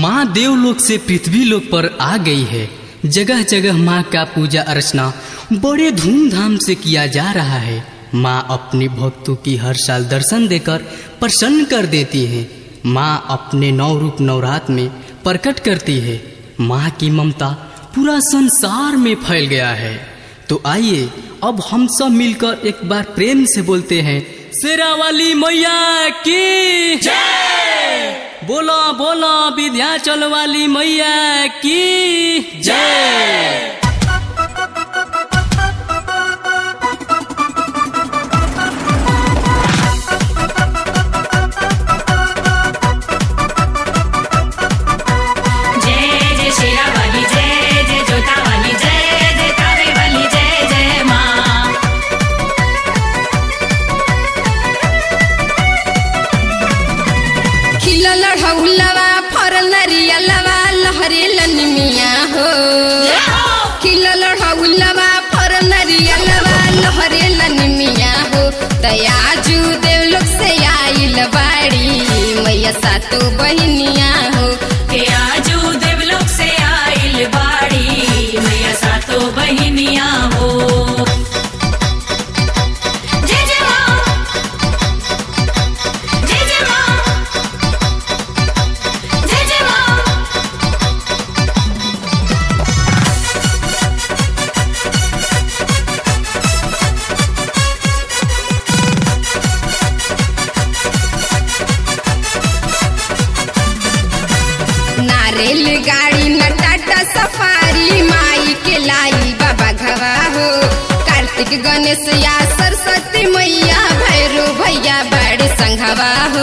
माँ देवलोक से पृथ्वी लोक पर आ गई है जगह जगह माँ का पूजा अर्चना बड़े धूमधाम से किया जा रहा है माँ अपने भक्तों की हर साल दर्शन देकर प्रसन्न कर देती है माँ अपने नौ रूप नवरात में प्रकट करती है माँ की ममता पूरा संसार में फैल गया है तो आइए अब हम सब मिलकर एक बार प्रेम से बोलते हैं शेरा वाली मैया की जय बोलो बोलो विध्याचल वाली मैया की जय जय जय शेरा वाली जय जय जोता वाली जय जय तावे वाली जय जय माँ खिलल ढौलवा फरल नरियलवा लहरे लनिमिया हो खिलल ढौलवा फरल नरियलवा लहरे लनिमिया हो तयाजू देवलोक से आइल बाड़ी मैया सातो बहिनिया हो के आजू देवलोक से आइल बाड़ी मैया सातो बहिनिया हो जय जय माँ जय जय माँ जय जय माँ नारेल गाड़ी न टाटा सफारी माई के लाई बाबा घवा हो कार्तिक गणेश या सरस्वती मैया भैरो भैया बड़े संघवा हो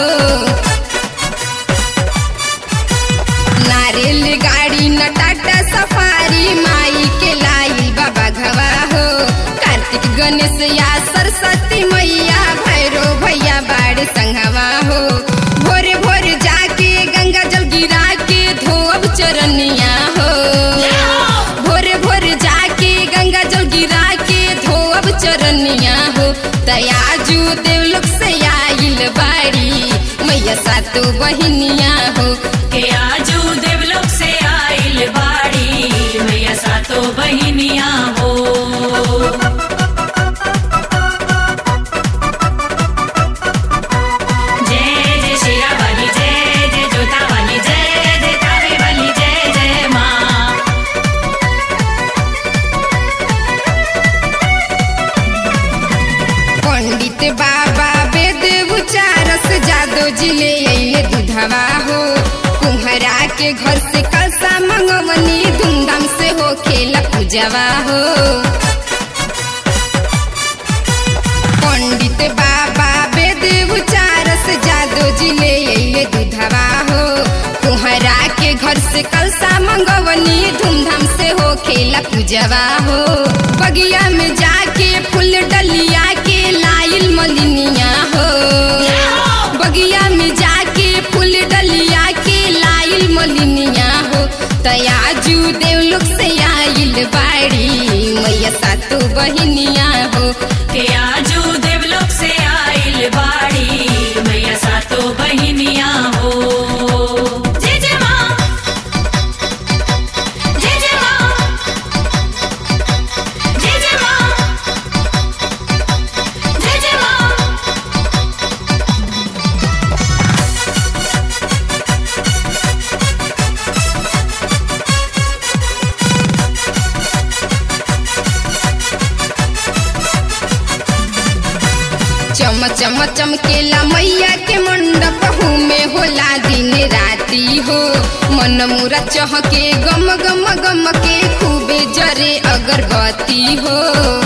नारेल गाड़ी न टाटा सफारी माई के लाई बाबा घवा हो कार्तिक गणेश या सरस्वती मैया भैरो भैया बड़े संघवा हो भोरे भोरे जाके गंगा जल गिरा के धोब चरनिया हो भोरे भोरे जाके गंगा जल गिरा के धोब चरनिया हो तयाजू देवलोक से आइल बाड़ी मैया सातो बहिनिया हो के आजू देवलोक से आइल बाड़ी मैया सातो बहिनिया हो जय जय शेरा वाली जय जय जोता वाली जय जय तावे वाली जय जय माँ पंडित बाबा वेद उचारस जादो जिले अइले दुधवा हो कुम्हरा के घर से कलसा मंगवनी धूमधाम से हो खेला पूजवा हो पंडित बाबा वेद उचारस जादो जिले अइले दुधवा हो कुम्हरा के घर से कलसा मंगवनी धूमधाम से हो खेला पूजवा हो बगिया में जाके फूल डलिया के लाइल मलिनिया हो बगिया में जाके फूल डलिया के लाइल मलिनिया हो तयाजू देवलोक से आइल बाड़ी मैया सातो बहिनिया हो के आजू देवलोक से आइल बाड़ी मैया सातो बहिनिया हो जय जय माँ जय जय माँ जय जय माँ जय जय माँ चम चम चमकेला मैया के मंडप में होला दिन राती हो मन मुरा चहके गम गम गम के खूबे जरे अगरबत्ती हो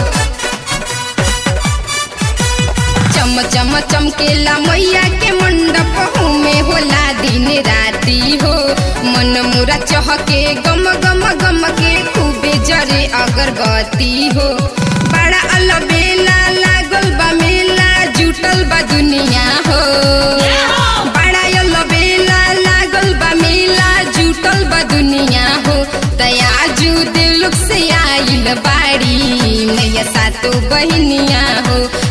चम चम चमकेला मैया के मंडप में होला दिन राती हो मन मुरा चहके गम गम गम के खूबे जरे अगरबत्ती हो बड़ा अलबेला लागल बा मेला जुटल बा दुनिया हो बड़ा अलबेला लागल बा मेला जुटल बा दुनिया हो तयाजू देवलोक से आइल बाड़ी मैया सातो बहिनिया हो